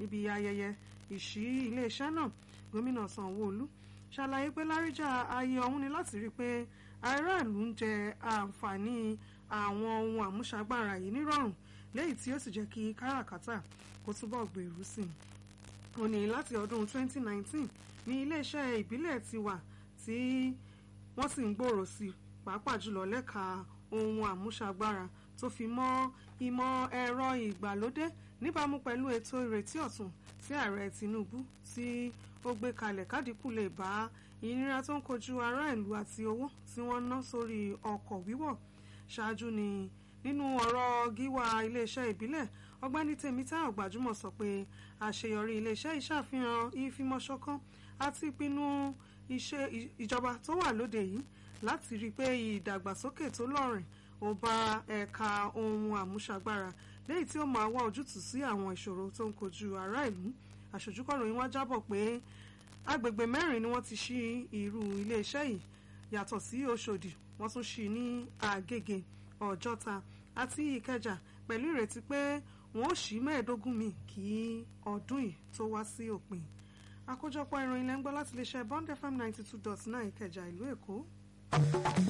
níbi ayẹyẹ ìṣí iléeṣẹ́ náà gómìnà sanwó-olu ṣàlàyé pé láríjà ayé ọ̀hún ni láti rí i pé aráàlú ń jẹ àǹfààní àwọn ohun àmúṣagbára yìí nírọ̀rùn léyìí tí ó sì jẹ́ kí káràkátà kó túbọ̀ gbèrú sí i ó ní láti ọdún 2019 ní iléeṣẹ́ ìbílẹ̀ ti wà tí wọ́n sì ń gbòòrò sí i pàápàá jùlọ lẹ́ka ohun àmúṣagbára tó fi mọ́ ìmọ̀ ẹ̀rọ ìgbàlódé níbàámu pẹ̀lú ètò ìrètí ọ̀tun tí ààrẹ Tinubu tí ó gbé kalẹ̀ kádìkù lè bá ìnira tó ń kojú ará ìlú àti owó tí wọ́n ná sórí ọkọ̀ wíwọ̀ ṣáájú ni nínú ọ̀rọ̀ gíwá iléeṣẹ́ ìbílẹ̀ ọgbẹ́ni Tèmítáyọ̀ Gbajúmọ̀ sọ pé àṣeyọrí iléeṣẹ́ ìṣàfihàn ìfimọ́ṣọ̀kan àti ìpinnu ìjọba tó wà lóde yìí láti rí i pé ìdàgbàsókè tó lọ́rìn ó bá ẹ̀ka ohun àmúṣagbára léyìí tí ó máa wá ojútùú sí àwọn ìṣòro tó ń kojú ará ìlú àṣojúkọ̀ròyìn wá jábọ̀ pé agbègbè mẹ́rin ni wọ́n ti ṣí irú iléeṣẹ́ yìí yàtọ̀ sí Òṣòdì wọ́n tún ṣí ní Àgègè Ọ̀jọ́ta àti Ìkẹjà pẹ̀lú ìrètí pé wọ́n ó ṣí mẹ́ẹ̀ẹ́dógún mi kí ọdún yìí tó wá sí òpin àkójọpọ̀ ìròyìn lẹ́ńgbọ́ láti iléeṣẹ́ Bond FM ninety two dot nine Ìkẹjà ìlú Èkó.